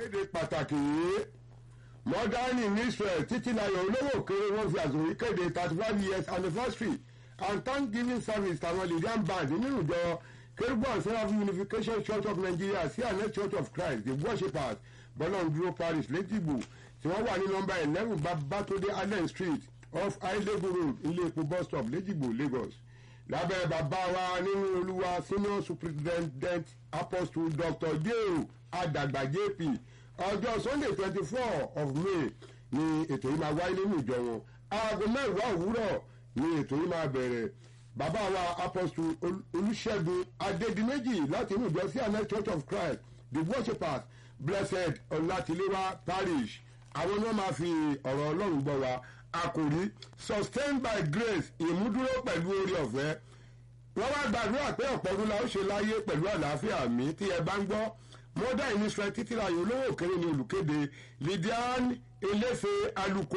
ìkéde pàtàkì yìí mọ́dánì ní israel títí láyọ̀ olówó kéré wọ́n fi àsùnwò ìkéde thirty five years anniversary and thanksgiving service tàwọn lydian band nínú ìjọ kérúbù and seraphim unification church of nigeria sí àná church of christ the worshippers bọ́lọ́ndúró parish lẹ́tìgbò tí wọ́n wà ní nọmba eleven babatode allen street off ailebu road ilé epo bus stop lẹ́tìgbò lagos lábẹ́ bàbá wa nínú olúwa senior superintendent apostle dr jeo adagba jp ọjọ́ sunday twenty four of may ni ètò yìí máa wáyé nínú ìjọ wọn aago mẹ́wàá òwúrọ̀ ni ètò yìí máa bẹ̀rẹ̀ bàbá wa apostle olùṣègùn adédìméjì láti inú ìjọ sí àná church of christ the worshippers blessed ọlátiléwá parish àwọn ni wọ́n máa fi ọ̀rọ̀ ọlọ́run gbọ́ wa àkòrí sustained by grace ìmúdúró pẹ̀lú orí ọ̀fẹ́ wọ́n wá gbàdúrà pé ọ̀pọ̀ ọdún la ó ṣe láyé pẹ̀lú àlàáfíà mi tí ẹ bá ń gbọ́ mọ́dà ìníṣẹ́ títí láyé olówó òkèrè ní olùkéde lydian eléfe aluko.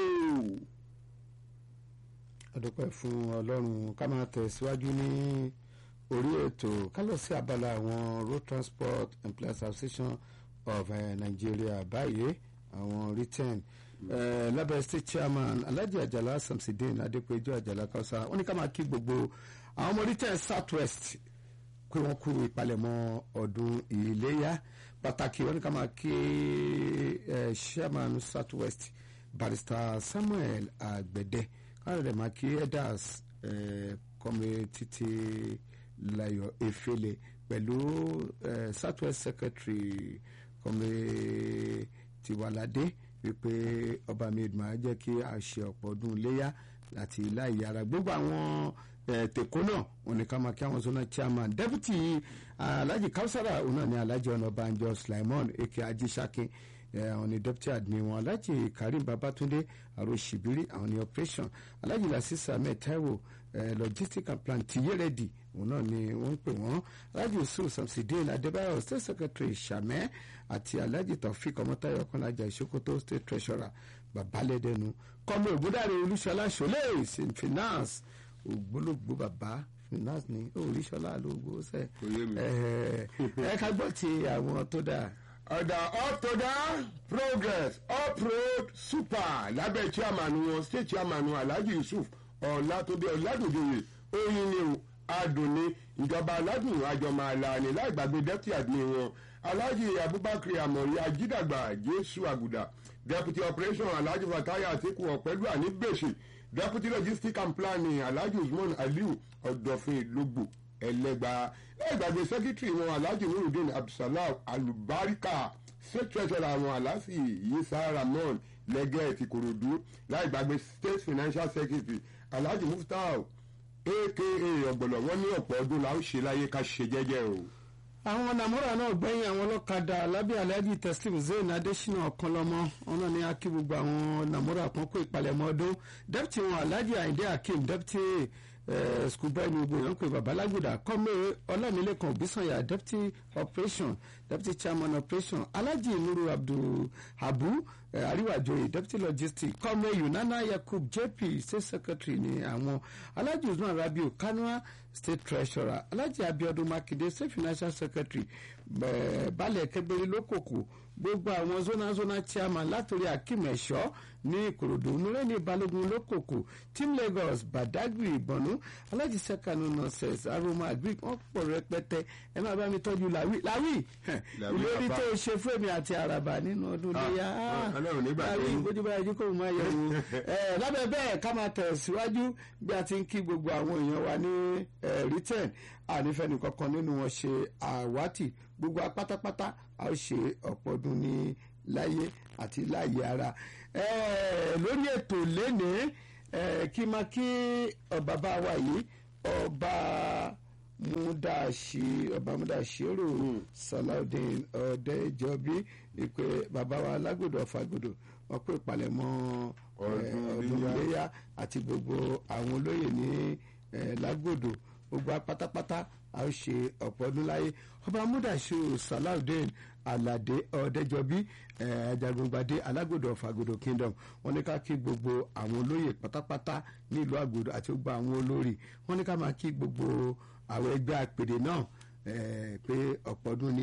adúpẹ́ fún ọlọ́run ká máa tẹ̀síwájú ní orí ètò ká lọ sí abala àwọn road transport employees association of uh, nigeria báyìí àwọn return uh, lábẹ́ state chairman alhaji ajala samsidin adépéjú ajala kausa wọ́n ní ká máa kí gbogbo àwọn ọmọ return south west pé wọ́n kú ìpalẹ̀mọ́ ọdún ìléyà pàtàkì wọ́n ní ká máa kí uh, chairman south west barrister samuel agbẹ̀dẹ káwọn rẹ̀ máa kí elders kọ́mi títí layo efele pẹ̀lú uh, south west secretary kọ́mi tiwalade wípé ọba mi máa jẹ́ kí a ṣe ọ̀pọ̀ ọdún léyà àti láì ara gbogbo àwọn tèkó náà wọn ni ká máa kí àwọn zona chairman deputy alhaji kausara òun náà ni alhaji ọ̀nàbànjọ sulaimon eke ajisakin àwọn ni deputy admin wọn alhaji karim babatunde aroṣibiri àwọn ni operation alhaji lasisa ahmed taiwo logistic and plan tiyeredi òun náà ni wọ́n ń pè wọ́n alhaji yusuf samsidin adébáyọ̀ state secretary sàmẹ́ àti alhaji taofik ọmọtayọ ọkànlájà ìṣòkòtò state treasurer babalẹ́dẹ́nu kọ́mi ògúndàrí olúṣọlá ṣọlẹ̀ finance ògbólógbò bàbá finance ní olúṣọlá lóògbó sẹ ẹ ká gbọ́ ti àwọn tó dáa ọ̀dà ọ̀tọ̀dà progress uproad super lábẹ́ chairman wọn state chairman wọn alhaji yusuf ọ̀làtọ́dẹ ọ̀làdòdòyè oyin ni o adùnni ìjọba aládùn àjọmọ̀àlàní láì gbàgbé deputy admin wọn alhaji abubakar amori ajídàgbà jésù àgùdà deputy operation alhaji fataya atiku ọ̀pẹ́lú àníbèṣe deputy logistics and planning alhaji usman aliu ọ̀dọ̀fin logbo ẹlẹgba ẹgbàgbé secretary wọn alhaji nurudeen abdulsalam alubarika state treasurer àwọn alhaji yisa ramon lẹgẹ ti korodu láì gbàgbé state financial secretary alhaji muftau aka ọgbọlọ wọn ní ọ̀pọ̀ ọdún la ó ṣe láyé ká ṣe jẹ́jẹ́ o. àwọn nàmúrà náà gbẹ̀yìn àwọn ọlọ́kadà lábẹ́ alhaji teslim zayn adesina ọ̀kanlọ́mọ wọn náà ní akí gbogbo àwọn nàmúrà kan kó ìpalẹ̀mọ́ ọdún deputy wọn alhaji ayinde akeem deputy school boy ní gbogbo èèyàn pé babalágùdà kọ́mé ọlámilẹ́kan òbísànyà deputy operation deputy chairman operation alhaji nuru abdul habu àríwájòyè deputy logistics kọ́mé yunana yakub jp state secretary ní àwọn alhaji usman rabiu kanua state treasurer alhaji abiodun makinde state financial secretary balẹ̀ kẹgbẹ́rẹ́ lókòkò gbogbo àwọn zona zona chairman látòrí akim ẹ̀ṣọ́ ní ìkòròdú nureni balógun lókòkò team lagos badagry ìbọnú alhaji sekanu nurses aroma agric wọn pọ̀ rẹpẹtẹ ẹ máa bá mi tọ́jú làwí làwí ìlérí tó ṣe fún èmi àti àràbà nínú ọdún léyà làwí bójú bá yẹjú kó máa yẹ wò ẹ lábẹ́ bẹ́ẹ̀ ká máa tẹ̀ síwájú bí a ti ń kí gbogbo àwọn èèyàn wa ní return ànífẹ́ni kankan nínú wọn ṣe àwátì gbogbo apátápátá a ó ṣe ọ̀pọ̀ ọdún ní láyé àti láyé ara lórí ètò lénìí kí n máa kí bàbá wa yìí ọba múdàṣí ọba múdàṣírò salaudeen ọ̀dẹ́jọbí ìpè bàbá wa lágòdò ọ̀fàgòdò wọn pè palẹ̀mọ́ ọdún iléyà àti gbogbo àwọn olóyè ní lágòdò gbogbo apátápátá a ó ṣe ọ̀pọ̀ ọdún láyé ọba múdàṣírò salaudeen alade ọ̀dẹ́jọbí ajagungbadé alágòdò ọ̀fàgòdò kingdom wọn ní ká kí gbogbo àwọn olóyè pátápátá nílùú àgòdò àti gbogbo àwọn olórí wọn ní ká máa kí gbogbo àwọn ẹgbẹ́ àpèrè náà pé ọ̀pọ̀ ọdún ní.